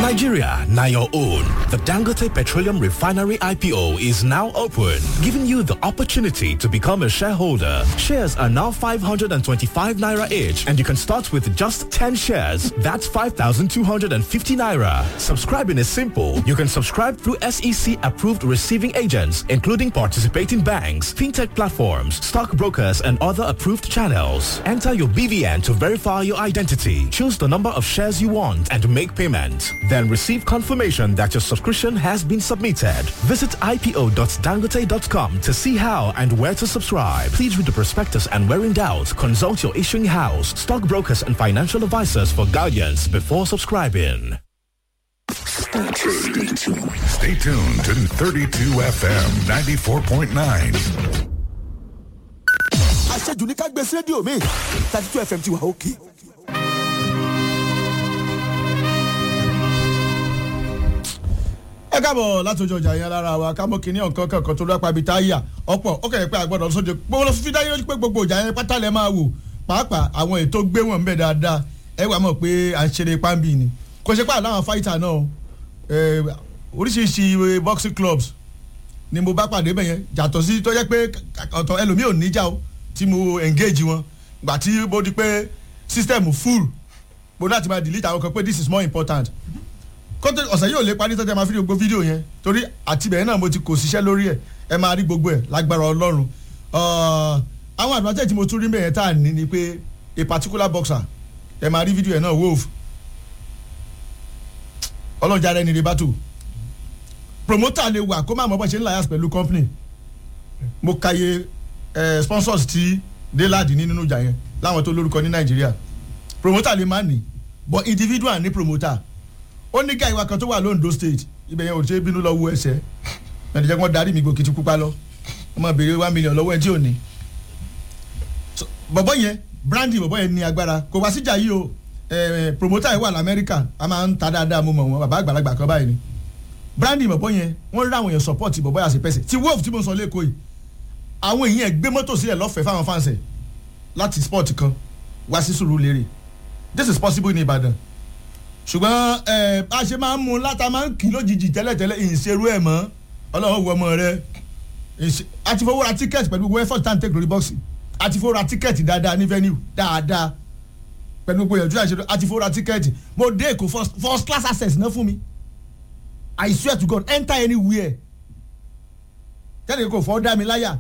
Nigeria, now your own. The Dangote Petroleum Refinery IPO is now open, giving you the opportunity to become a shareholder. Shares are now 525 naira each, and you can start with just 10 shares. That's 5,250 naira. Subscribing is simple. You can subscribe through SEC approved receiving agents, including participating banks, fintech platforms, stockbrokers, and other approved channels. Enter your BVN to verify your identity. Choose the number of shares you want and make payment. Then receive confirmation that your subscription has been submitted. Visit ipo.dangote.com to see how and where to subscribe. Please read the prospectus and where in doubt, consult your issuing house, stockbrokers, and financial advisors for guidance before subscribing. Stay tuned. Stay tuned to 32 FM 94.9. àṣejù ní ká gbé sí rédíò mi thirty two fm ti wà òkè. ẹ káàbọ̀ látọjọ́ ọjà yẹn lára wa kámọ́ kínní ọ̀kan kankan tó dápá ibi tá a yà ọ̀pọ̀ ó kẹ̀yẹ́ pé àgbọ̀dọ̀ sóde gbogbo lọ fífi dáyé lójú pé gbogbo ọjà yẹn pátá lẹ máa wò pàápàá àwọn ètò gbé wọn bẹ̀ dáadáa ẹ wà mọ̀ pé à ń ṣeré pàmbì ni kò ṣe pé àláwọn fáìtà náà ẹ, oríṣiríṣi boxing clubs ni mo bá pàdé bẹ̀ yẹn yàtọ̀ sí tó jẹ́ pé ọ̀tọ̀ ẹlòmíì ò níjà o tí mo engage wọn gbà tí mo di pé system full mo láti máa delete àwọn kan pé this is more important kọ́tẹ́ ọ̀sẹ̀ yóò lè parí tọ́jà máa fi gbogbo fídíò yẹn torí àtibẹ̀ náà mo ti kò síṣẹ́ lórí ẹ̀ ẹ máa rí gbogbo ẹ̀ lágbára ọlọ́run Uh, àwọn advantage tí mo tún rí mẹ́yẹn tá à ní ni pé a particular boxer ẹ máa rí fídíò ẹ̀ náà wolf ọlọ́jà rẹ̀ ní rí battle promoter lè wà kó má mọ̀ bọ́ ṣe ń lias pẹ̀lú company mo kàyé eh, sponsors tí déládì ní nínú ìjà yẹn láwọn tó lórúkọ ní nàìjíríà promoter lè má ní but individual ní promoter ó ní gáà ìwà kan tó wà londo state ibẹ̀ yẹn ò ṣe é bínú lọ wo ẹsẹ̀ ẹ̀ẹ́dẹ̀jẹ̀ kí wọ́n darí mi gòkìtì pupa lọ wọ́n máa béèrè one million lọ́wọ́ ẹ̀ tí ò ní. So, bọ̀bọ̀ yẹn brandy bọ̀bọ̀ yẹn ní agbára kò wá síjà yìí o eh, promoter yẹn wà lamẹ́ríkà a máa ń ta dáadáa mo mọ̀ wọn bàbá àgbàlagbà kan báyìí ni brandy bọ̀bọ̀ yẹn wọ́n rí àwọn èèyàn support bọ̀bọ̀ yà sí pẹ́sẹ̀ ti wolf tí mo sọ lẹ́kọ̀ọ́ yìí àwọn èèyàn gbé mọ́tò sílẹ̀ lọ́fẹ̀ẹ́ fáwọn fáǹsẹ̀ láti sport kan wá sí Sùúrùlérè this is possible ní Ìbàdàn ṣùgbọ́n ẹ bá a ṣe máa ń mú un láta máa ń kì í lójijì tẹ́lẹ̀tẹ́lẹ̀ ìṣerú ẹ̀ mọ́ ọlọ́run wọ ọmọ rẹ ìṣe- a ti fowó ra tíkẹ́ẹ̀tì pẹ̀lú gbogbo effort tan take lórí bọ́ọ̀sì a ti fowó ra tíkẹ́ẹ̀tì dáadáa ní venue dáadáa pẹ̀lú gbogbo ìyànjú àṣẹ a ti fowó ra tíkẹ́ẹ̀tì mo dé èkó first first class access náà fún mi I swear to God enter anywhere tẹ́lẹ̀ kò fọ́ dá mi láyà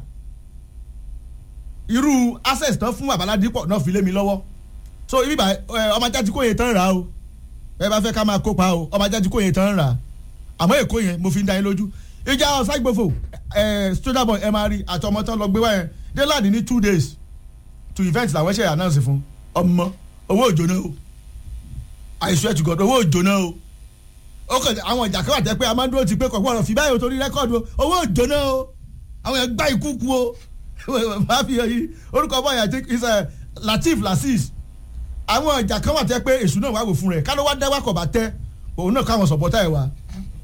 irú access tán fún babaládìpọ̀ náà fi lé mi lọ́wọ́ so ibi bá ọmọ ajá ti kó yẹn tán rà á o ẹ bá fẹ́ ká máa kópa o ọmọ ajá ti kó yẹn tán rà á àmọ́ èkó yẹn mo fi ń da yín lójú ìjà ọ̀ságbòfò ẹ̀ soja boy ẹ̀ máa rí àtọmọ tán lọ gbé wáyẹn déládì ní two days to event làwọn ṣe announce fún ọmọ owó òjò náà o I swear to God owó òjò náà o ó kàn àwọn ìjà kan wà tẹ́ pé a máa ń dúró ti pé kọ̀ọ̀kan ọ̀rọ̀ fi báyìí o torí rẹ́kọ̀dù o owó òjò náà o àwọn yẹn gbá ikú ku o máa fi yẹn orúkọ bọ́ọ̀yà I think is uh, Latif Lasis àwọn ìjà kan wà tẹ́ pé èṣù náà wà wò fún rẹ̀ ká ló wá dá wákọ̀ bá tẹ́ òun náà káwọn sọ̀pọ̀tà ẹ̀ wá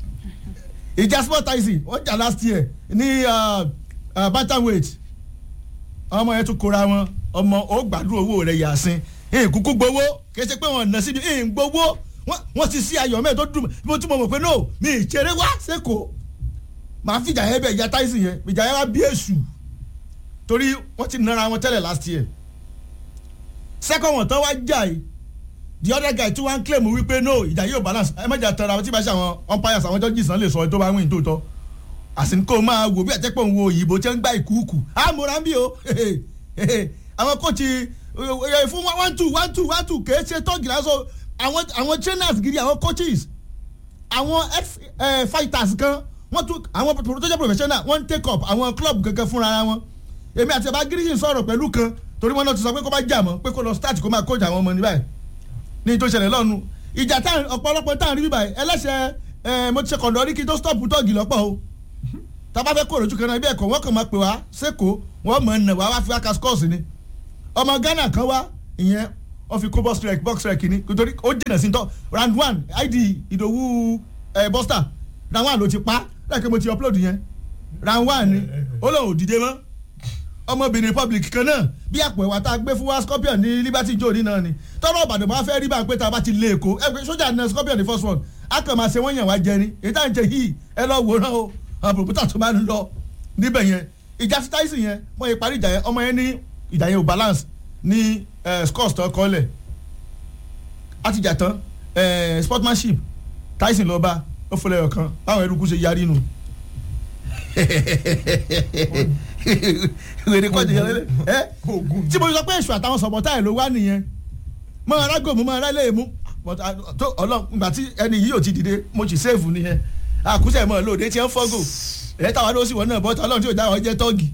ìjà sport taxi wọ́n jà last year ní uh, uh, bantamweight ọmọ yẹn tún kóra wọn ọmọ ó gbàdúrà owó rẹ̀ yàsín ìkúkú gbowó kìí ṣe pé wọn nà síbi ìgbowó wọ́n ti sí ayọ̀ mẹ́ẹ̀ tó dùn mo tún mọ̀ mọ̀ pé no mi ìṣeré wá sẹ́kọ̀ọ́ màá fìjà yẹn bẹ̀ ìjà taxi yẹn ìjà yẹn wá bí èṣù torí wọ́n ti nara wọn tẹ́lẹ̀ last year second one tán wá jà yìí the other guy tí wọ́n ń claim wípé no ìjà yóò balance ẹ mẹ́jà tẹ̀ra tí bá ṣe àwọn umpires àwọn judges náà lè sọ tó bá win tó tọ́ àsìkò máa wò bí àtẹ́pọ̀ ń wo òyìnbó tí wọ́n ń gbá ìkúùkù àmúra ń bí o àwọn kóòtù fún one two one two one two kèé ṣe tọ́gì lásán àwọn àwọn trainers gidi àwọn coaches àwọn fighters kan wọ́n tún àwọn tó jẹ́ professional wọ́n ń take up àwọn club kankan fúnra wọn èmi àti ẹ̀bá gírísì sọ̀rọ̀ pẹ̀lú kan torí wọn náà ti sọ pé kó bá jà mọ́ pé kó lọ start kó máa coach àwọn ọmọ ní báyìí ní tó ṣẹlẹ̀ lọ́nu ìjà táwọn ọ̀pọ̀lọpọ̀ táwọn rí bíbà yìí ẹlẹ́sẹ̀ mo ti ṣe kọ̀ǹdọ̀ rí kí tó stop tọ́ọ̀gì lọ́pọ̀ o tábà fẹ́ kó lójú kan náà ibi ẹ̀kọ́ wọ́n kàn máa pè wá sẹ́kọ̀ọ́ wọ́n mọ̀ ẹ̀ wá wá fi wá ka scores ni ọmọ Ghana kan wá ìyẹn wọ́n fi kó box rec box rec ni nítorí ó jìnà sí tọ́ round one id ìdòwú buster round one ló ti pa lẹ́ẹ̀kẹ́ mo ti upload yẹn round one ni ó lóun ò dìde mọ́ ọmọbìnrin republic kan náà bí àpò ẹ̀wà tá a gbé fún wa scorpion ní liberty jòní náà ni tọ́rọ̀ ìbàdàn bá fẹ́ rí bá a pé tá a bá ti lé èkó ẹ pé sójà náà scorpion ní first one a kàn máa ṣe wọ́n yàn wá jẹ ni èyí tá à ń jẹ yìí ẹ lọ wòran o àwọn pòpútà tó máa ń lọ níbẹ̀ yẹn ìjà sí táìsì yẹn wọ́n yẹ parí ìjà yẹn ọmọ yẹn ní ìjà yẹn ò balance ní scores tó kọ́lẹ̀ àtìjà tán sportsmanship tyson lọ bá ó fọlẹ́ ọ̀kan báwọn eruku ṣe yarí nu wèrè kọ́jú yẹn lé ẹ tí mo sọ pé èṣù àtàwọn sọ̀bọ̀tà ẹ̀ ló wá nìyẹn mọ ara gòmù mọ ara lè mú tó ọlọ́run ìgbà tí ẹni yìí ò ti dìde mo ti sèfù nìyẹn àkúṣe mọ́ lóde tí ẹ ń fọ́gò ẹ̀ táwa ló sì wọ́n náà bọ́tà ọlọ́run tí ò dáhùn jẹ́ tọ́gì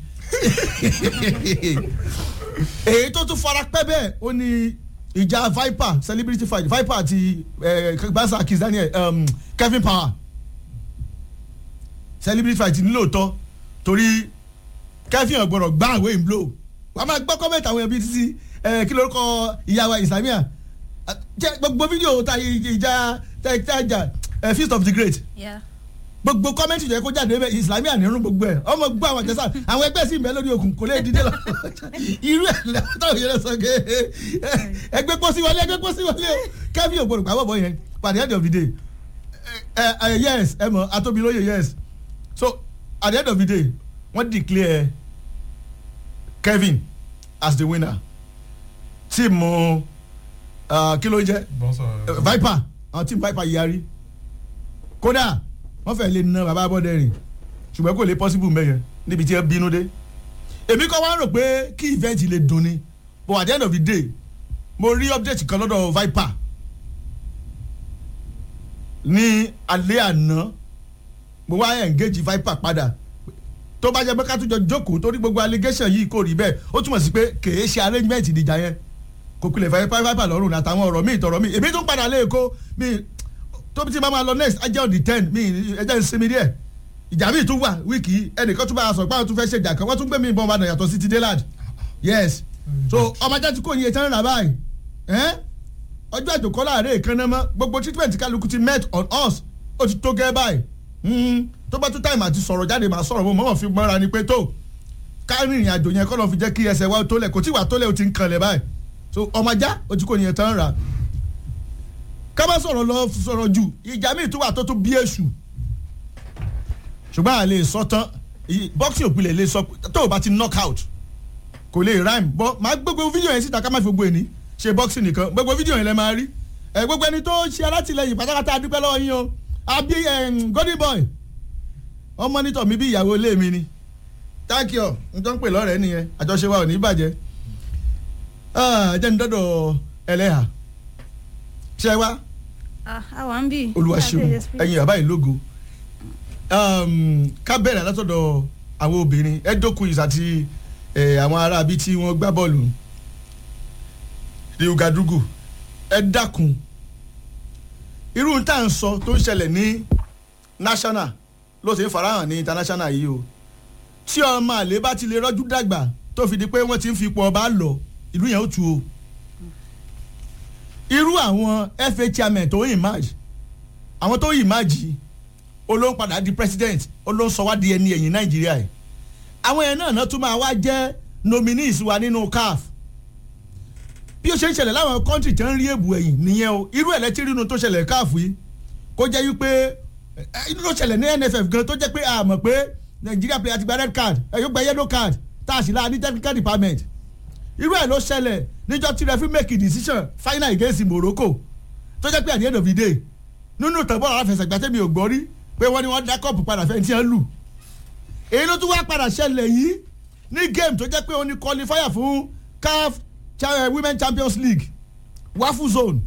èyí tó tún fara pẹ́ bẹ́ẹ̀ ó ní ìjà viper celebrity fight viper àti gbasa kiss daniel um, kevin power celebrity fight nílòótọ́ torí kevin ọ̀gbọ̀rọ̀ gbá àwẹ̀ ń blow wàá máa gbọ́ kọ́mẹ̀tì àwọn ẹbí títí kí lórúkọ ìyàwó islamia gbogbo fídíò ta ìjà tẹ́jà feast of the great gbogbo kọ́mẹ́ntì yẹ kó jáde bẹ́ẹ̀ islamia nírun gbogbo ẹ̀ ọmọ gbọ́ àwọn àjẹsà àwọn ẹgbẹ́ sì ń bẹ lórí okùn kò lè dìde lọ irú ẹ̀ lẹ́wọ́n yẹn sọ ké ẹgbẹ́ pọ́ sí wọlé ẹgbẹ́ pọ́ sí wọlé kẹ́fí ògbónú pàbọ̀ bọ̀ yẹn by the end of the day ẹ ẹ yes ẹ mọ atóbilóye yes so at the end of the day wọ́n declare Kevin as the winner tíìmù kí ló ń jẹ́ Viper àwọn tíìmù Viper yarí kódà wọ́n fẹ́ lè na bàbá abọ́dẹ̀rìn ṣùgbọ́n kò lè possible mẹ́yẹn níbi tí ẹ bínú dé èmi kọ́ wá rò pé kí event lè dùn ni but at the end of the day mo rí update kan lọ́dọ̀ Viper ní alẹ́ àná mo wá engage Viper padà tó bá jẹ́ pé ká tún jọ jókòó torí gbogbo allegation yìí kò rí bẹ́ẹ̀ ó túmọ̀ sí pé kèé ṣe arrangement ìdìjà yẹn kò pilẹ̀ Viper lọ́rùn àtàwọn ọ̀rọ̀ míì tọ̀rọ̀ míì èmi tún padà lé èkó míì tóbi tí màmá lọ next ajẹ́ on the ten mi ẹjẹ́ ń sinmi díẹ̀ ìjà míì tún wà wíìkì yìí ẹnìkan tún bá a sọ pé àwọn tún fẹ́ ṣe ìjà kan wọ́n tún gbé mi ìbọn ọmọdé yàtọ̀ sí ti délad yes so ọmọ ajá tí kò ní etí rà báyìí ọjọ́ àjòkọ́ láàárẹ̀ ìkànnà mọ́ gbogbo treatment kálukú ti met on us ó ti tó gẹ́ báyìí tó bá tún táìmù àti sọ̀rọ̀ jáde máa sọ̀rọ̀ mo mọ̀ fi mọ́ra ni pé tó kárí ìrìn àjò yẹn kọ́ lọ́ọ́ fi jẹ́ kí ẹsẹ̀ wa tó lẹ̀ kò tí wà tó lẹ̀ ó ti ń kanlẹ̀ báyìí so ọmọ ajá ó ti kò ní etí rà ká má sọ̀rọ̀ lọ sọ̀rọ̀ jù ìjà míì tún wà tó tún bí èṣù ṣùgbọ́n à lè sọ tán boxing òpìlẹ̀ lè sọ tó o bá ti knock out kò lè rhyme bọ́ máa gbogbo fídíò yẹn síta ká má fi gbogbo ẹni ṣe boxing nìkan gbogbo fídíò yẹn lẹ máa rí ẹ gbogbo ẹni tó ṣe alátìlẹyìn pátápátá adúpẹ́ lọ́wọ́ yín o àbí golden boy wọ́n mọ́nítọ̀ mi bí ìyàwó ilé mi ni thank you n tó ń pè lọ́rẹ̀ẹ́ nìyẹn àjọṣe wa ò ní bàjẹ́ jẹ́ ní dọ́dọ̀ ẹlẹ́hà ṣe wá àwa ń bì. olùwàṣẹ́wò ẹ̀yin bàbá yìí lógo ká bẹ̀rẹ̀ látọ̀dọ̀ àwọn obìnrin edokuis àti àwọn ará bíi tí wọ́n gbá bọ́ọ̀lù ní ugadugu ẹ dákun irú tá à ń sọ tó ń ṣẹlẹ̀ ní national ló ṣe ń farahàn ní international yìí o tí ọmọ àlè bá ti lè rọ́jú dàgbà tó fi di pé wọ́n ti ń fi ipò ọba lọ ìlú yẹn ó tu o irú àwọn fa chairman tó emerge àwọn tó emerge olóhùn padà di president olóhùn sọ wá di ẹni ẹ̀yìn nàìjíríà yìí àwọn yẹn náà náà tún máa wá jẹ́ nominees wa nínú caf bí ó ṣe ń ṣẹlẹ̀ láwọn country tí wọ́n ń rí èbù ẹ̀yìn nìyẹn o irú ẹ̀ lẹ́tí rínú tó ṣẹlẹ̀ caf yìí kó jẹ́ wípé inú ló ṣẹlẹ̀ ní nff gan tó jẹ́ pé a mọ̀ pé nàìjíríà player ti gba red card ẹ̀ yóò gba yellow card tá a sì la ní technical department irú ẹ̀ ló ṣẹlẹ̀ níjọ́ tí referee make a decision final against Morocco tó jẹ́ pé at the end of the day nínú ìtàn bọ́ọ̀lù aláfẹsẹ̀gbá tẹ́mi ò gbọ́ rí pé wọ́n ní wọ́n dá kọ́ọ̀pù padà fẹ́ tí wọ́n lù èyí ló tún wá padà ṣẹlẹ̀ yìí ní game tó jẹ́ pé ó ní qualifier fún CAF Women Champions League wafu zone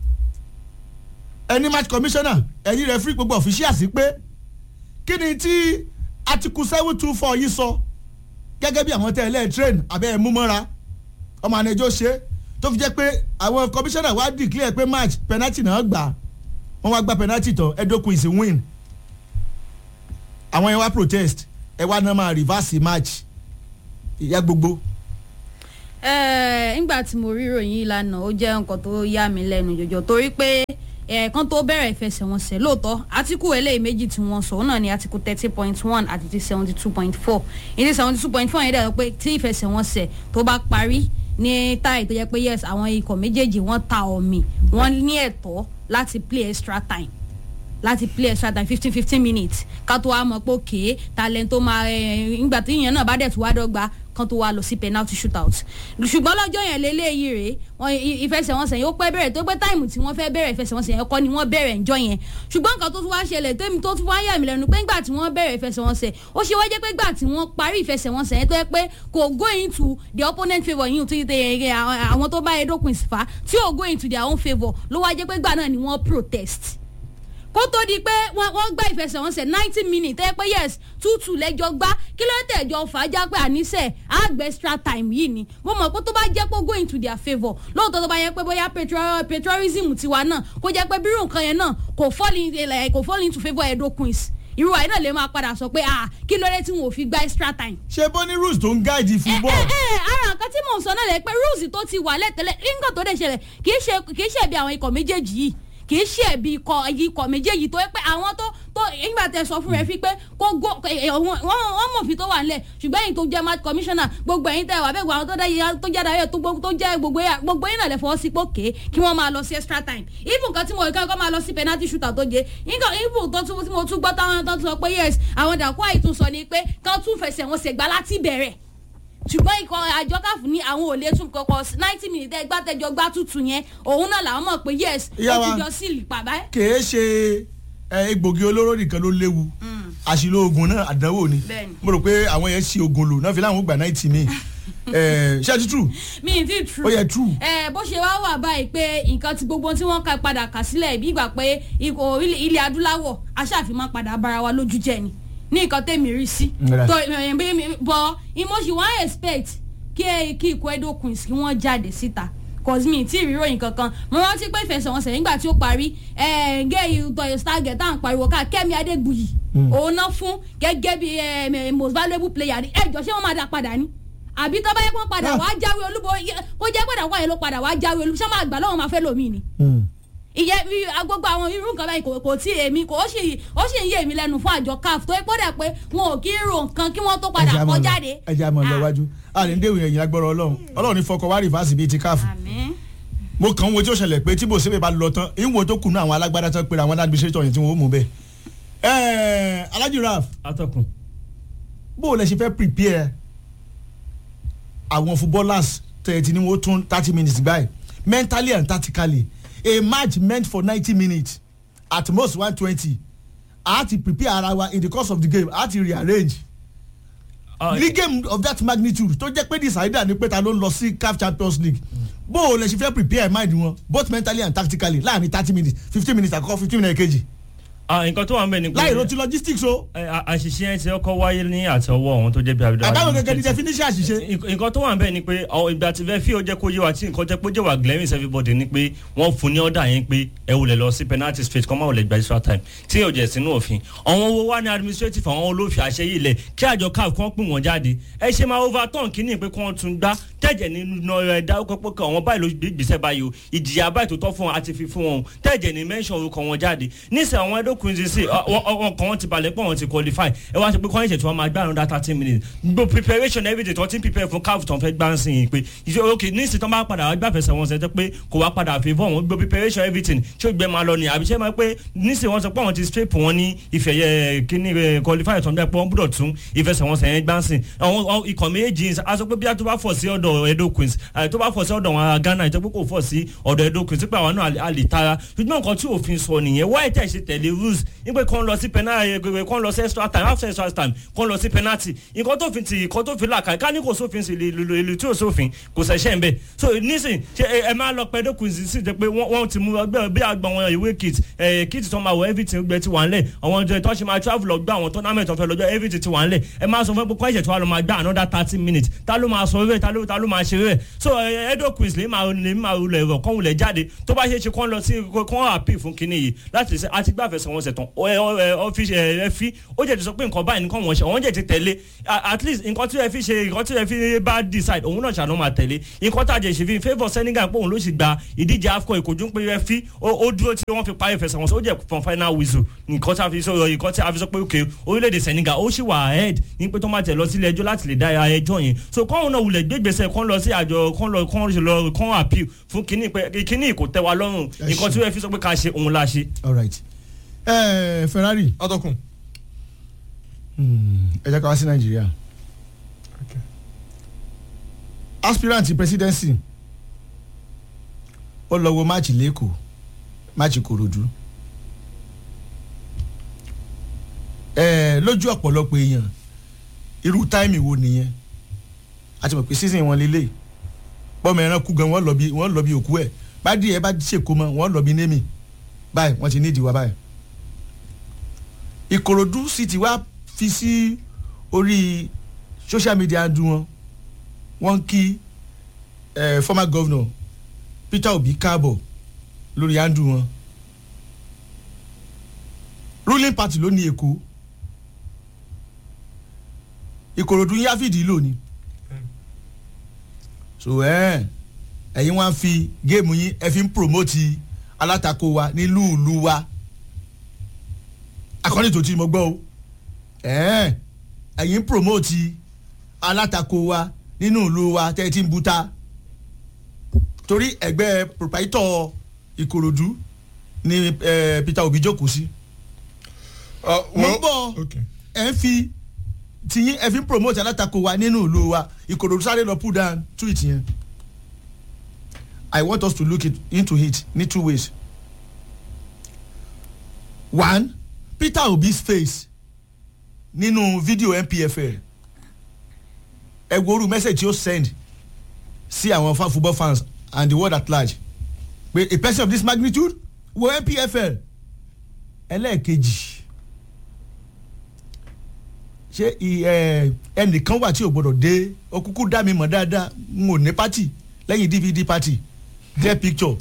ẹni match commissioner ẹ̀yin referee gbogbo officials pé kí ni tí article seven two four yìí sọ gẹ́gẹ́ bí àwọn tẹ́ ẹ lẹ́ẹ̀ train abẹ́ ẹ̀ mú mọ́ra ọmọ ànẹjọ́ ṣe tó fi jẹ́ pé àwọn commissioner wá declare pé match penalty náà gbà wọ́n wá gba penalty tán edoku is a win àwọn yẹn wá protest ẹ wá náà máa reverse match ìyá gbogbo. ẹ ǹgbà tí mo rí ìròyìn yìí lánàá ó jẹ́ nǹkan tó yà mí lẹ́nu jọjọ torí pé ẹ̀ẹ̀kan tó bẹ̀rẹ̀ ìfẹsẹ̀wọnsẹ̀ lóòótọ́ átíkù eléyìí méjì tí wọ́n sọ òun náà ni átíkù thirty point one àti ti seventy two point four ìdí seventy two point four yẹn dẹ̀ sọ pé tí ìfẹsẹ̀wọnsẹ̀ tó bá parí ní táì tó yẹ pé yes àwọn ikọ̀ méjèèjì wọ́n ta ọ̀mì wọ́n ní ẹ̀tọ́ láti play extra time láti play extra time fifteen fifteen minutes ká tó wá mọ̀ pé òkè talent tó máa ẹ̀ ńgbà tí ìyẹn náà bá dẹ̀ tó wá dọ́gba kan tó wá lọ sí penalty shootout ṣùgbọ́n lọ́jọ́ yẹn lélẹ́yìí rèé wọn ìfẹsẹ̀wọnsẹ̀ yẹn ó pẹ́ bẹ̀rẹ̀ tó pé táìmù tí wọ́n fẹ́ bẹ̀rẹ̀ ìfẹsẹ̀wọnsẹ̀ yẹn kọ́ ni wọ́n bẹ̀rẹ̀ ńjọ́ yẹn ṣùgbọ́n nǹkan tó tún wá ṣẹlẹ̀ tẹ́mi tó tún wá yà mí lẹ́nu pé ńgbà tí wọ́n bẹ̀rẹ̀ ìfẹsẹ̀wọnsẹ̀ ó ṣe wá jẹ́ pé ńgbà tí wọ́n parí ìfẹsẹ̀wọnsẹ̀ yẹn tó yẹ pé kò go into the opponent favour yìí tó yẹ àwọn tó bá Edo Queens fà tí ò go into their own favour ló wá jẹ́ pé ńgbà náà ni wọ́n protest kó tó di pé wọ́n gbá ìfẹsẹ̀wọnsẹ̀ ninety minutes ẹ pé yes two two lẹ́jọ́ gbá kí ló tẹ̀jọ́ fàájà pé àníṣe àgbẹ̀ extra time yìí ni mo mọ̀ pé tó bá jẹ́ pé go into their favour lóòótọ́ tó bá yẹ pé bóyá patriotism tiwa náà kó jẹ́ pé bírò nǹkan yẹn náà kò fall in kò fall into favour Edo Queens irú àyè náà lè máa padà sọ pé ah kí ló dé tí wọn ò fi gba extra time. ṣé bó ní rules tó ń gáàdì football. ẹ ẹ ara nǹkan tí mò ń sọ náà lẹ pé rules tó ti wà lẹ́tẹ̀lẹ̀ nǹkan tó dẹ̀ ṣẹlẹ̀ kì í ṣe kì í ṣe bí àwọn ikọ̀ méjèèjì yìí kì í ṣe ẹ̀bi ikọ̀ ikọ̀ méjèèjì tó yẹ pé àwọn tó tó nígbà tẹ sọ fún rẹ fi pé kó gbó wọ́n mọ̀ fi tó wà nílẹ̀ ṣùgbọ́n ẹ̀yin tó jẹ́ match commissioner gbogbo ẹ̀yin tẹ wà bẹ́ẹ̀ gbogbo àwọn tó jẹ́ tó jẹ́ darí tó jẹ́ gbogbo gbogbo yín náà lè fọwọ́ sí pòkè kí wọ́n máa lọ sí extra time even kan tí mo kọ́ máa lọ sí penalty shooter tó jẹ even tó tún tí mo tún gbọ́ táwọn tó tún sọ pé yes àwọn dàkú àìtún sọ ni pé kán tún fẹsẹ̀ wọn ṣègbà láti bẹ̀rẹ̀ ṣùgbọ́n ikọ̀ àjọ káfù ní àwọn ò lè tún kọkọ ninety minutes ẹgbà tẹjọ gbá tutù yẹn òun náà làwọn mọ̀ pé yes ó ti jọ sí ìpàbá. kèé ṣe egbògi olóró nìkan ló léwu àṣìlò oògùn náà àdánwò ni mo rò pé àwọn yẹn ṣe oògùn lò náà fi láwọn gbà ninety mi ṣé ti true. mi ti true. ó yẹ true. ẹ bó ṣe wá wà báyìí pé nǹkan tí gbogbo tí wọ́n ka padà kà sílẹ̀ bí ìgbà pé ilẹ̀ adúláwọ̀ aṣáàfin padà bára wa lójú jẹ́ ni ní nǹkan tẹ̀mí rí sí. tó bọ̀ ìmọ̀ṣì wọ́n expect kí kí ikọ̀ Edo Queens kí wọ́n jáde síta cause mi tí ìríròyìn kankan mo rántí pé ìfẹsẹ̀wọnsẹ̀ nígbà tí ó parí gẹ́yì tọyọ stargate tá à ń pariwo ká Kẹ́mi Adégbùyì òun náà fún gẹ́gẹ́ bí most valuable player ẹjọ́ ṣé wọ́n máa dá padà ní àbí tó bá yẹ kó padà wá jáwé olúbo kó jẹ́ padà wáyé ló padà wá jáwé olúbo ṣé máa gbà lọ́wọ́ máa fẹ́ lómi ni ìyẹn gbogbo àwọn irú nǹkan báyìí kò tí èmi kò ó sì ó sì ń yé mi lẹ́nu fún àjọ caf tó gbọ́dọ̀ pé wọn ò kí ń ro nǹkan kí wọ́n tó padà kọ jáde. ẹ jẹ́ àmọ́ lọ wájú àní ndéwì ẹ̀yìn agbọ́rọ̀ ọlọ́run ọlọ́run ní fọkọ wá rìfáàsì bíi ti caf. mo kàn ń wo tí ó ṣẹlẹ̀ pé tí bòsébè bá lọ tán ìwò tó kùnú àwọn alágbádá tán pé àwọn administrator yẹn tí wọ́n mú bẹ́ẹ̀. ẹ̀ẹ́ Alhaji Raf. atọ́kùn. bó o lẹ ṣe fẹ́ prepare àwọn footballers tẹ̀ tí ni wọ́n tún thirty minutes báyìí mentally and tactically a match meant for ninety minutes at most one twenty a ti prepare ara wa in the course of the game a ti rearrange uh, ní game of that magnitude tó jẹ́ pé decider ni pé ta ló ń lọ sí CAF Champions League bó o lè ṣe fẹ́ prepare mind wọn both mentally and tactically láàrin thirty minutes fifteen minutes àkọ́kọ́ fifteen minutes kejì. nǹkan tó wà ń bẹ̀ ni pé láì ro ti logistics o. àṣìṣe ẹ̀ ti ọkọ̀ wáyé ní àtọwọ́ ọ̀hún tó jẹ́ bí abidjan. àbáwọn gẹ́gẹ́ ni definition àṣìṣe. nǹkan tó wà ń bẹ̀ ni pé ìgbà tí fẹ́ fi ó jẹ́ kó yé wa tí nǹkan jẹ́ pé ó jẹ́ wà glaring everybody ni pé wọ́n fún ní ọ̀dà yẹn pé ẹ wò lè lọ sí penalty straight kọ́ máa wò lè gba extra time tí yóò jẹ́ sínú òfin àwọn owó wa ní administrative àwọn olófin àṣẹ yìí lẹ̀ kí àjọ caf kàn pín wọn jáde ẹ ṣe máa overturn kínní pé kí wọ́n tún gbá tẹ̀jẹ̀ nínú ẹ̀ dárúkọ pé kí àwọn báyìí ló gbèsè báyìí o ìjìyà báyìí tó tọ́ fún wọn àti fi fún wọn o tẹ̀jẹ̀ ní mention orúkọ wọn jáde níṣẹ́ àwọn Edo Queens sí ọkàn wọn ti balẹ̀ pọ̀ wọn ti qualify ẹ wá ṣe pé kọ́ńtẹ̀ tí wọ́n máa gbá àrùn thirty minutes gbogbo preparation everyday tó ti ń prepare fún CAF tó ń fẹ́ gbá ń sìn yìí pé ìṣe ok níṣẹ́ tó máa padà wá gbàfẹ́sẹ̀ wọn ṣe pé kò wá padà favour wọn gbogbo preparation everything ṣé ó gbẹ máa lọ ni àbí ṣé máa pé níṣẹ́ wọn sọ pé àwọn ti straight wọn ní ìfẹ̀yẹ kíní qualify tó ń bẹ́ pé wọ́n gbọ́dọ̀ tún ìfẹsẹ̀wọnsẹ̀ yẹn gbá ń sìn àwọn ikọ̀ méjì a sọ pé bí a tó bá fọ̀ sí ọ̀dọ̀ Edo Queens tó bá fọ̀ sí ọ̀dọ̀ wọn Ghana ìjọba kò fọ̀ sí ọ̀dọ̀ Edo Queens pé àwọn náà a lè tara ṣùgbọ́n nǹkan tí òfin sọ nìyẹn wáyé tẹ̀ ṣe tẹ̀lé rules nígbà kan lọ sí penalty kan lọ sí extra time after extra time kan lọ sí penalty nǹkan tó fi ti nǹkan tó fi là ká ní kò sófin sí ìlú tí ò sófin kò ṣẹ̀ṣẹ̀ ń bẹ̀ so nísìn ṣe ẹ máa lọ pẹ́ Edo Queens sí jẹ́ pé wọ́n ti mú ọgbẹ́ bí àgbà wọn ìwé kit kit tó máa wọ everything gbẹ ti wà ńlẹ̀ àwọn ọjọ́ ìtọ́ ṣe máa travel lọ gbá àwọn tournament ọ̀fẹ́ lọ́jọ́ everything ti wà ńlẹ̀ ẹ máa sọ fún pé kọ́ńṣẹ̀ tí wàá lọ máa gbá another thirty minutes ta ló máa sọ rẹ̀ ta ló ta ló máa ṣe rẹ̀ so Edo Queens lè máa lè máa rulẹ̀ rọ̀ kọ́ wulẹ̀ jáde tó bá ṣe ṣe kọ́ lọ sí kọ́ àpì fún kinní yìí láti ṣe àti gbàfẹ́sẹ̀ wọn ìfẹsẹ̀wọnsẹ̀ tán ọ́fíìsì ẹ fi ó jẹ́ ti sọ pé nǹkan báyìí nǹkan wọ́n ṣe wọ́n jẹ́ ti tẹ̀lé at least nǹkan tí ẹ fi ṣe nǹkan tí ẹ fi bá decide òun náà ṣàánú máa tẹ̀lé nǹkan tá a jẹ́ ṣe fi favour Senegal pé òun ló sì gba ìdíje AFCON ìkojú pé ẹ fi ó dúró tí wọ́n fi parí ìfẹsẹ̀wọnsẹ̀ ó jẹ́ from final whistle nǹkan tí a fi sọ nǹkan tí a fi sọ pé ok orílẹ̀-èdè Senegal ó sì wà ahead ní pé tó máa tẹ̀ lọ sílé ẹjọ́ láti lè dá ẹjọ́ yẹn so kọ́ńtà náà wulẹ̀ gbégbèsè kán lọ sí àjọ kán lọ kán lọ kán appeal fún kínní pé kínní kò tẹ́ wa lọ́rùn nǹkan tí wọ́n fi sọ pé ká ṣe òun la ṣe. all right ẹ Ferrari ọtọkùn. ẹ jẹ́ ká wá sí Nàìjíríà aspirant presidency ó lọ wo máàcì lẹ́kọ̀ọ́ máàcì Kòròdú ẹ lójú ọ̀pọ̀lọpọ̀ èèyàn irú táìmì wo nìyẹn a ti mọ̀ pé season wọn lélẹ̀ bọ́mọ ẹran kú gan wọ́n lọ bí wọ́n lọ bí òkú ẹ̀ bá díẹ̀ bá ṣèkó mọ́ wọ́n lọ bí némi báyìí wọ́n ti ní ìdíwá báyìí Ìkòròdú sì ti wá fi sí orí social media dùn wọn wọ́n kí eh, former governor Peter Obi káàbọ̀ lórí handle wọn ruling party ló ní Èkó Ìkòròdú yáfìdí lò ní so ẹ̀yin eh, wá fi géèmù yín ẹ fi ń promote alátakò wa nílùú ìlú wa akọ́ni tó ti mo gbọ́ o ẹ̀yin ń promote alátakò wa nínú ìlú wa tẹ́ ẹ ti ń buta torí ẹgbẹ́ proprietor Ìkòròdú ni eh, Peter Obi jókòó sí. mo ń bọ̀ ẹ̀ ń fi tìyín ẹ̀ fi ń promote alátakò wa nínú ìlú wa Ìkòròdú sáré lọ pull down tweet yẹn. I want us to look it, into it ní two ways. One, Peter Obi's face nínú fídíò NPFL ẹ wo orú message tí ó send sí àwọn football fans and the world at large pé a person of this magnitude wo NPFL ẹlẹ́ẹ̀kejì ṣé ẹnìkan wà tí ò gbọdọ̀ dé okúkú dá mi mọ̀ dáadáa n ò ní party lẹ́yìn DVD party get picture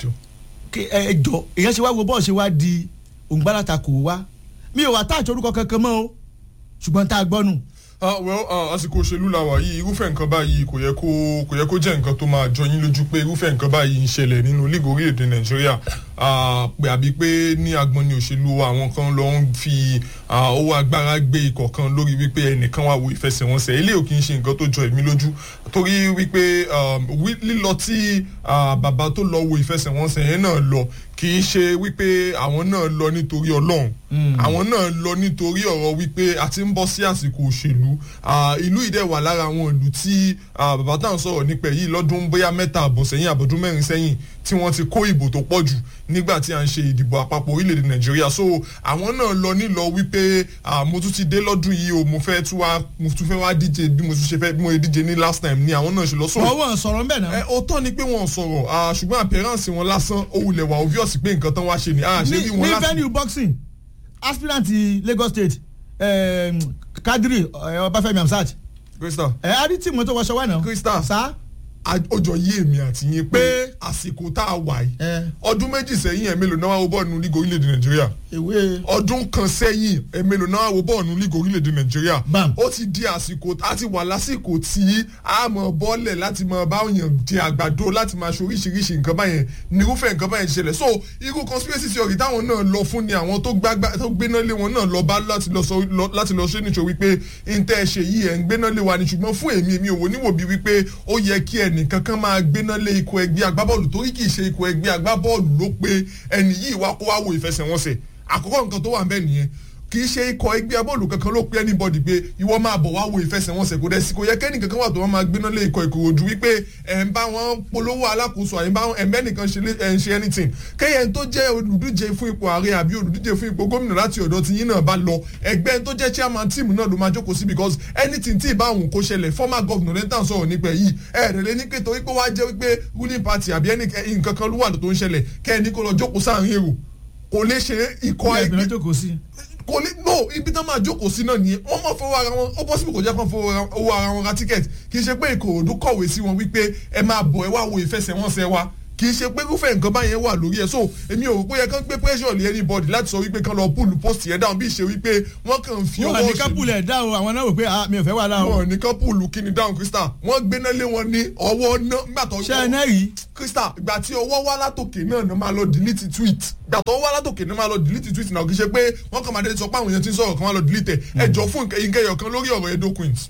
ẹ jọ èèyàn ṣe wá wo bọ́ọ̀ ṣe wá di òǹgbàlàtà kò wá mi ò wá táàtì orúkọ kankan mọ́ o ṣùgbọ́n tá a gbọ́ nù. well àsìkò òṣèlú la wà yìí irúfẹ́ nǹkan báyìí kò yẹ kó kò yẹ kó jẹ́ nǹkan tó máa jọ yín lójú pé irúfẹ́ nǹkan báyìí ń ṣẹlẹ̀ nínú líìgì orílẹ̀-èdè nàìjíríà pé àbí pé ní agbọn ní òṣèlú àwọn kan lọ ń fi owó agbára gbé ikọ̀ kan lórí wípé ẹnìkan wà wo ìfẹsẹ̀wọnsẹ̀ eléyìí ò kì í ṣe nǹkan tó jọ èmi lójú torí wípé lílọ tí bàbá tó lọ wo ìfẹsẹ̀wọnsẹ̀ yẹn náà lọ kì í ṣe wípé àwọn náà lọ nítorí ọlọ́run àwọn náà lọ nítorí ọ̀rọ̀ wípé a ti ń bọ́ sí àsìkò òṣèlú ìlú ìdẹ̀ wà lára àwọn ìlú tí bàbá táwọn sọ̀rọ̀ nípa èyí lọ́dún bóyá mẹ́ta àbọ̀ sẹ́yìn àbọ̀dún mẹ́rin sẹ́yìn tí wọ́n ti kó ìbò tó pọ̀ jù nígbà tí a ń ṣe ìdìbò àpapọ̀ orílẹ̀-èdè nàìjíríà so àwọn náà lọ nílọ wípé mo tún ti dé lọ́dún yìí o mo fẹ́ tún wá mo tún fẹ́ wá díje bí mo tún ṣe fẹ́ bí mo ṣe díje ní last time ni àwọn náà ṣe lọ sọ̀rọ̀. wọ́n wọ́n sọ̀rọ̀ ń bẹ̀ náà. ẹ òótọ́ ni pé wọ́n sọ̀rọ̀ ṣùgbọ́n appearance wọn lásán ó wulẹ̀ wà obvious pé nǹkan tán wá ṣe ni àṣẹ bí wọn ní láti. venue boxing aspirant Lagos State um, Kadri Ọbáfẹ́mi Hamzat Crystal ẹ á rí tíìmù tó wọṣọ wà náà. Crystal sá ọjọ́ yí èmi àti yín pé àsìkò tá a wà yìí ọdún méjì sẹ́yìn ẹ̀ mélòó náà wá wo bọ́ọ̀lù lígò orílẹ̀-èdè nàìjíríà ìwé ọdún kan sẹ́yìn ẹ̀ mélòó náà wá wo bọ́ọ̀lù lígò orílẹ̀-èdè nàìjíríà Bam. ó ti di àsìkò a ti wà lásìkò tí a mọ̀ bọ́ọ̀lẹ̀ láti mọ̀ bá òyàn jẹ àgbàdo láti máa ṣe oríṣiríṣi nǹkan báyẹn nírúfẹ́ nǹkan báyẹn ṣẹlẹ̀ so irú conspiracy theory táwọn náà lọ fún ni àwọn tó gbágbá tó gbéná lé wọn náà lọ bá láti lọ sọ lọ- láti lọ ṣe nítorí wípé ntẹ́ ṣe yìí ẹ̀ ń gbéná lé wa ni ṣùgbọ́n fún èmi èmi ò wò níwò bí wípé ó yẹ kí ẹnìkan kan máa gbéná lé ikọ̀ ẹgbẹ́ agbábọ́ọ̀lù torí kì í ṣe ikọ̀ ẹgbẹ́ agbábọ́ọ̀lù ló pé ẹni yìí wá kó wá wo ìfẹsẹ̀wọnsẹ̀ àkọ́kọ́ nǹkan tó wà ń bẹ̀ nìyẹn kì í ṣe ikọ̀ ẹgbẹ́ abọ́ọ̀lù kankan ló pé anybody pé ìwọ máa bọ̀ wá wo ìfẹsẹ̀wọnsẹ̀ kò dẹ̀ sí kò yẹ kẹ́ni kankan wà tó wọ́n máa gbéná lé ikọ̀ ìkòròdú wípé ẹ̀ ń bá wọn polówó alákòóso àyè ń bá wọn ẹ̀mẹ́ nìkan ṣe lé- ẹ̀ ń ṣe anything kẹ́yẹ̀ tó jẹ́ olùdíje fún ipò ààrẹ àbí olùdíje fún ipò gómìnà láti ọ̀dọ̀ tí yín náà bá lọ ẹgbẹ́ tó jẹ́ chairman team náà ló máa jókòó sí because anything tí ìbá òun kó ṣẹlẹ̀ former governor lẹ́tà sọ̀rọ̀ nípa yìí ẹ̀ẹ́dẹ̀lẹ́ ní pé torí pé wá jẹ́ wípé ruling party àbí ẹnì nǹkan kan ló wà tó ń ṣẹlẹ̀ kẹ́ni kó lọ jókòó sáàrin èrò kò lè ṣe ikọ̀ ilé ẹgbẹ́ ìgbìmọ̀ jókòó sí. kò ní no ibi tán máa jókòó sí náà nìyẹn wọ́n máa fọwọ́ ara wọn ó possible kò jẹ́ kán fọwọ́ ara- owó ara wọn ra ticket kì í ṣe pé ìkòròdú kọ̀wé sí wọn wípé ẹ máa bọ̀ ẹ wá wo ìfẹsẹ̀wọnsẹ̀ wa kì kì í ṣe pé irúfẹ́ nǹkan báyẹn wà lórí ẹ̀ so èmi ò rò pé yẹ kán gbé pressure lé anybody láti sọ wípé kán lọ pull post yẹn down bí ìṣe wípé wọ́n kàn ń fi wọn ọwọ́ ní kápúlẹ̀ dá o àwọn náà wò pé ah mi ò fẹ́ wà láwọn. wọn ní kán pull kíni down crystal wọ́n gbéná lé wọn ní ọwọ́ náà nígbà tó ṣé ẹ náà rí. crystal ìgbà tí ọwọ́ wá látòkè náà ni máa lọ delete tweet ìgbà tó wá látòkè náà máa lọ delete tweet náà kì í ṣe pé wọ́n kàn máa dé sọ pé àwọn èèyàn ti ń sọ̀rọ̀ kan máa lọ delete ẹ̀ ẹjọ́ fún ìkẹyọ̀ kan lórí ọ̀rọ̀ edo queens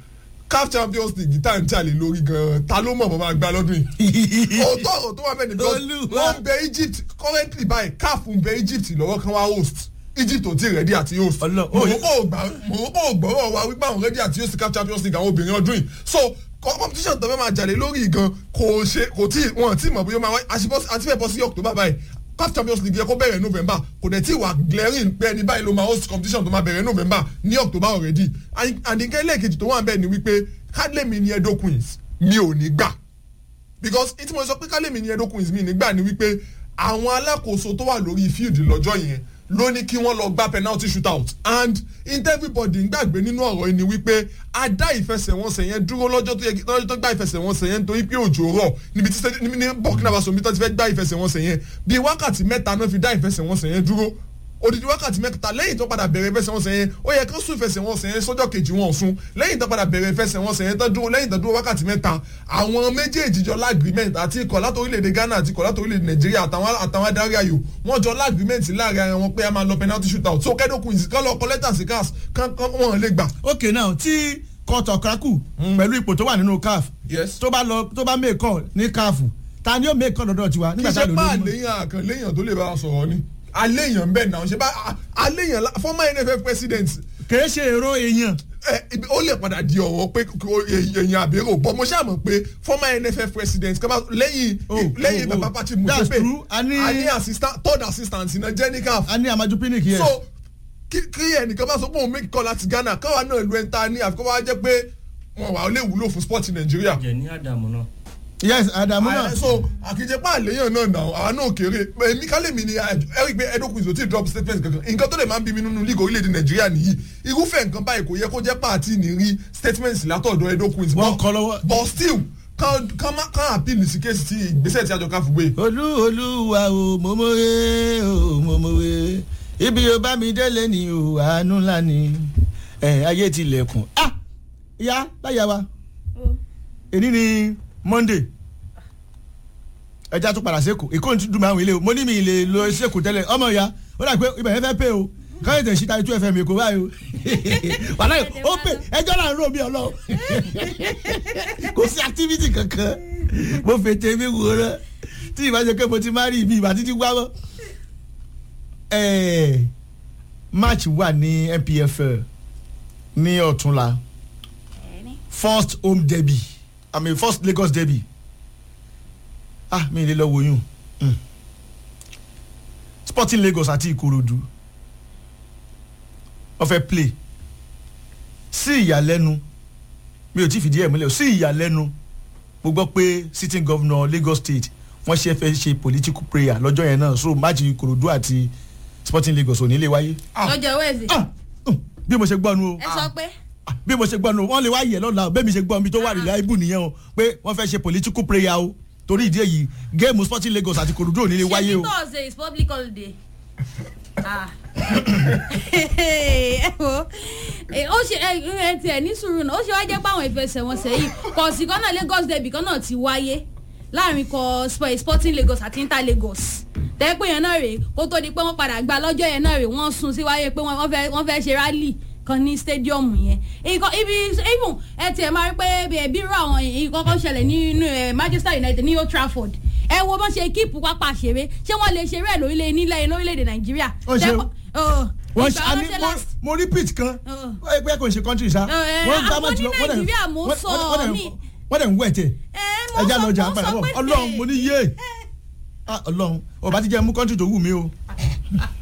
caf champions league tá à ń jalè lórí gan-an ta ló mọ̀ bọ́ máa gba lọ́dún yìí òótọ́ ọ̀rọ̀ tó wà bẹ́ẹ̀ ni because Olúwa. wọ́n ń bẹ egypt currently báyìí caf ń bẹ egypt lọ́wọ́ kan wá host egypt ò tí ì rẹ́dí àti host Ọlọ́- morocco ò gbà morocco ò gbọ́rọ̀ wa wípé àwọn rẹ́dí àti host caf champions league àwọn obìnrin ọdún yìí so competition tó fẹ́ máa jalè lórí gan kò ṣe kò tí wọn tí mọ̀ bóyá máa wáyé àti fẹ́ bọ́ sí october báyìí caf champions league yẹ kó bẹ̀rẹ̀ november kò dẹ̀ tí wà glaring pé ẹni báyìí ló máa host competition tó máa bẹ̀rẹ̀ november ní october already and nǹkan ẹlẹ́ẹ̀kejì tó wà bẹ́ẹ̀ ni wípé kádlẹ́mì ni edo queens mi ò ní gbà because ìtí mo sọ pé kálẹ̀mí ni edo queens mi nígbà ni wípé àwọn alákòóso tó wà lórí field lọ́jọ́ yẹn ló ní kí wọ́n lọ gba penalty shootout and inte everybody ń gbàgbé nínú ọ̀rọ̀ yìí ni wípé a dá ìfẹsẹ̀wọnsẹ̀ yẹn dúró lọ́jọ́ tó yẹ kí lọ́jọ́ tó gba ìfẹsẹ̀wọnsẹ̀ yẹn nítorí pé òjò rọ̀ níbi tí stadi- ní burkina faso mi tó ti fẹ́ gba ìfẹsẹ̀wọnsẹ̀ yẹn bíi wákàtí mẹ́ta náà fi dá ìfẹsẹ̀wọnsẹ̀ yẹn dúró odidi wákàtí mẹ́ta lẹ́yìn tó padà bẹ̀rẹ̀ ìfẹsẹ̀wọnsẹ̀ yẹn ó yẹ kó sún ìfẹsẹ̀wọnsẹ̀ yẹn sọ́jọ́ kejì wọn sún lẹ́yìn tó padà bẹ̀rẹ̀ ìfẹsẹ̀wọnsẹ̀ yẹn tó dúró lẹ́yìn tó dúró wákàtí mẹ́ta àwọn méjèèjì jọ lágrímẹ̀ntì àti ikọ̀ láti orílẹ̀-èdè ghana àti ikọ̀ láti orílẹ̀-èdè nàìjíríà àtàwọn àtàwọn adarí ayò wọ́n jọ lágrímẹ̀ntì láàrin ara wọn pé a máa lọ penalty shootout so kẹ́dọ̀kùn ìsìnkán lọ kọ́lẹ́tà sí cars kán kán wọn lè gbà. ok now tí kọ́tọ̀ kraku pẹ̀lú ipò tó wà nínú caf Yes. tó bá lọ tó bá make call ní caf ta ni ó make call lọ́dọ̀ tiwa kì í nígbà tá a ṣe lò pa lórí mọ́. àléyàn àkàn léyàn tó lè bá a sọ̀rọ̀ ni àléyàn ń bẹ̀ náà ṣe bá àléyàn la- former nff president kèé ṣe èrò èèyàn ẹ, ibi- ó lè padà di ọ̀rọ̀ pé kò- èèyàn àbérò bọ́ mo ṣáà mọ̀ pé former nff president kọ́má lẹ́yìn Oh, lẹ́yìn oh, bàbá oh. patrick That's musepe true. A ní- a ní assistant third assistant iná jenica a ní amaju pinnick yẹn. so kí kí ẹnìkan bá sọ pé òun make call láti ghana káwa náà lu ẹ̀ńtà ní àfikún wa jẹ́ pé wọn wà ó lè wúlò fún sport nàìjíríà jẹ ní àdàmú náà. yes adamu náà. Ah, so àkìjẹpá àléyàn náà nà àwọn náà kéré èmi kálẹ̀ mi ni eric pé edo quiz ò tí ì drop statement kankan nǹkan tó lè máa ń bí mi nínú league orílẹ̀-èdè nàìjíríà nìyí irúfẹ́ nǹkan báyìí kò yẹ kó jẹ́ pàtì ní rí statements látọ̀dọ̀ edo quiz Wọ́n kọ lọ́wọ́. but still kan kan má kan appeal sí kéèsì tí ìgbésẹ̀ tí àjọ káfù gbé olú olúwa o mọ̀mọ́wé o mọ̀mọ́wé ibi o bá mi délé ni o àánú ńlá ni ẹ ayé tilẹ̀kùn. ah ìyá láyà wa èní ni monday ẹja tún padà sẹ́kù èkó ní dùn mí àwọn ilé o mo ní mi lè lọ sẹ́kù tẹ́lẹ̀ ọmọ ìyá ó dà pé ibẹ̀ yẹn fẹ́ pé o káyọ̀ tẹ̀ síta two fm èkó báyìí o wàhálà yìí ó pè ẹjọ́ là ń rò mí ọlọ́ kò sí activity kankan mo fètè mi wò rẹ tí ìbá jẹ pé mo ti má rí ibi ìbá títí gbá mọ́ ẹ̀ẹ́ match wà ní npfl ní ọ̀túnla first home derby i mean first lagos derby ah mi ì lè lọ wo yún Mm. sporting lagos àti ìkòròdú wọ́n fẹ́ play sí ìyàlẹ́nu mi ò tí fìdí ẹ̀ múlẹ̀ o sí ìyàlẹ́nu mo gbọ́ pé sitting governor lagos state wọ́n ṣe fẹ́ ṣe political prayer lọ́jọ́ yẹn náà so match ìkòròdú àti sporting lagos ò ní lè wáyé. lọ́jọ́ wẹ́ẹ̀sì Ah, mm, bí mo ṣe gbọ́ nu o ẹ sọ pé Ah, bí mo ṣe gbọ́ nu wọ́n lè wá yẹ̀ lọ́la o bẹ́ẹ̀ mi ṣe gbọ́ mi tó wà nílẹ̀ ibù nìyẹn o pé wọ́n fẹ́ ṣe political prayer o torí ìdí èyí géèmù sporting lagos àti kòròdú ò ní lè wáyé o. ṣé thursday is public holiday. Ah. ẹ wo ẹ, ó ṣe ẹ ẹ tiẹ̀ ní sùúrù náà ó ṣe wá jẹ́ pé àwọn ìfẹsẹ̀wọnsẹ̀ yìí kọ̀ọ̀sì kan náà lagos derby kan náà ti wáyé láàrin kọ Sp- sporting lagos àti inter lagos tẹ́ pé yẹn náà rèé kó tó di pé wọ́n padà gba lọ́jọ́ yẹn náà rèé wọ́n sún sí wáyé pé wọ́n fẹ́ wọ́n fẹ́ ṣe rally kan ní stadium yẹn ìkọ ibi even ẹ tiẹ̀ máa rí pé ẹbí rú àwọn ìkọ́kọ́ ṣẹlẹ̀ nínú ẹ manchester united ní old trafford ẹ wo bọ́n ṣe kíìpù pápá ṣeré ṣé wọ́n lè ṣeré ẹ̀ lórílẹ̀ nílẹ̀ lórílẹ̀‐èdè nàìjíríà. Ó ṣe o. Ọ̀, wọ́n ìgbà ṣe wọn àní ṣe mo- last- mo rí pitch kan Ọ̀. ó yẹ pé kò ń ṣe country sa. Ọ̀, ẹ̀, Wọ́n gbá àwọn match ní lọ, wọ́n dẹ̀- Nàìjíríà mo wọ́n- sọ wọ́n dẹ̀- ní- wọ́n dẹ̀ ń wẹ̀ tẹ̀ ẹ mo ẹja sọ lọ́jà mo padà sọ bọ̀ pé ọlọ́run mo ní yé Ah, ọlọ́run ọba ti jẹ́ mú country tó wù mí o.